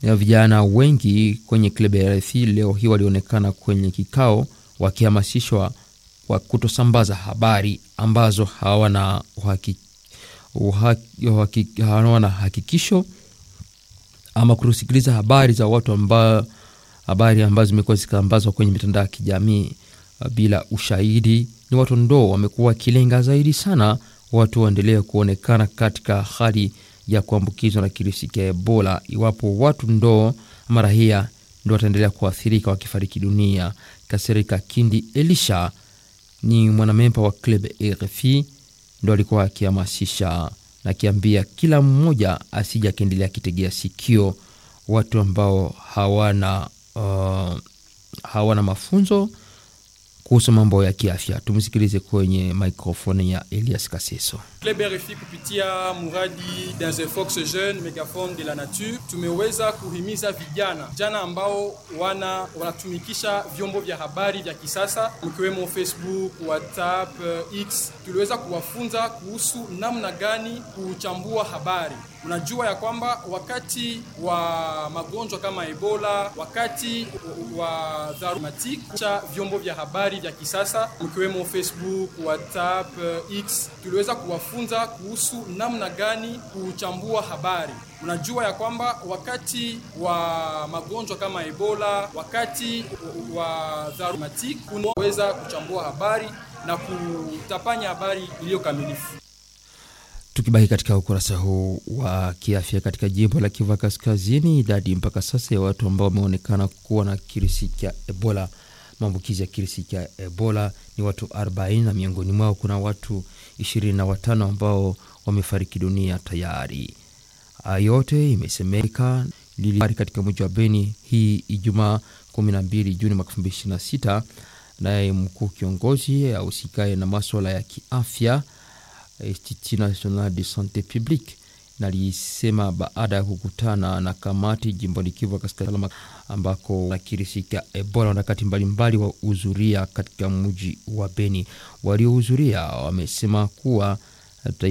ya vijana wengi kwenye klabu ya RFI leo hii walionekana kwenye kikao wakihamasishwa kwa kutosambaza habari ambazo hawana uhaki, uhaki, uhaki, hawana hakikisho ama kutosikiliza habari za watu ambao habari ambazo zimekuwa zikisambazwa kwenye mitandao ya kijamii bila ushahidi. Ni watu ndo wamekuwa wakilenga zaidi sana watu waendelee kuonekana katika hali ya kuambukizwa na kirusi cha Ebola, iwapo watu ndo ama raia ndo wataendelea kuathirika wakifariki dunia. Kasirika Kindi Elisha ni mwanamemba wa club RFI, ndo alikuwa akihamasisha na akiambia kila mmoja asija akiendelea akitegea sikio watu ambao hawana uh, hawana mafunzo kuhusu mambo ya kiafya. Tumsikilize kwenye mikrofoni ya Elias Kaseso. Club RFI kupitia muradi dans un fox jeune megaphone de la nature tumeweza kuhimiza vijana vijana ambao wana wanatumikisha vyombo vya habari vya kisasa mkiwemo Facebook, WhatsApp, X. Tuliweza kuwafunza kuhusu namna gani kuchambua habari. Unajua ya kwamba wakati wa magonjwa kama Ebola, wakati wa dharura cha vyombo vya habari vya kisasa mkiwemo Facebook, WhatsApp, X, tuliweza kuwafunza kuhusu namna gani kuchambua habari. Unajua ya kwamba wakati wa magonjwa kama Ebola, wakati wa dharura unaweza kuchambua habari na kutapanya habari iliyo kamilifu. Tukibaki katika ukurasa huu wa kiafya katika jimbo la Kivu Kaskazini, idadi mpaka sasa ya watu ambao wameonekana kuwa na kirusi cha Ebola, maambukizi ya kirusi cha Ebola ni watu 40 na miongoni mwao kuna watu 25 ambao wamefariki dunia tayari. Yote imesemeka lili katika mji wa Beni hii Ijumaa 12 Juni mwaka 2026, naye mkuu kiongozi ahusikaye na maswala ya kiafya Institut National de Sante Publique nalisema baada ya kukutana na kamati jimboni Kivu Kaskazini ambako na kirusi cha Ebola wakati mbalimbali wa uzuria katika mji wa Beni. Waliohudhuria wamesema kuwa